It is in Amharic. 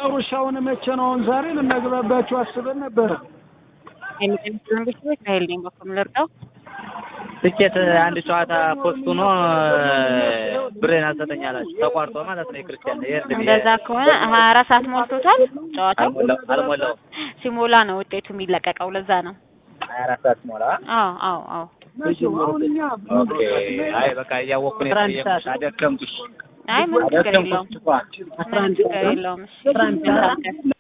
ሩሻውን መቼ ነው? አሁን ዛሬ ልናግባባችሁ አስበን ነበረ። የሚቀንስልን ቤተሰቦች ኃይል ነኝ በኩል ልርዳው ትኬት አንድ ጨዋታ ፖስት ሆኖ ብሬን አልሰጠኝ አላችሁ ተቋርጦ ማለት ነው። የክርስቲያን የእርድ ብዬ እንደዛ ከሆነ ሀያ አራት ሰዓት ሞልቶታል ጨዋታው አልሞላው አልሞላው ሲሞላ ነው ውጤቱ የሚለቀቀው ለዛ ነው ሀያ አራት ሰዓት ሞላ። አዎ አዎ አዎ መቼም አሁን እኛ ኦኬ አይ በቃ እያወቅኩ ነው የጠየኩሽ። አደከምኩሽ አይ ምንም ችግር የለውም ምንም ችግር የለውም እሺ መልካም ቀን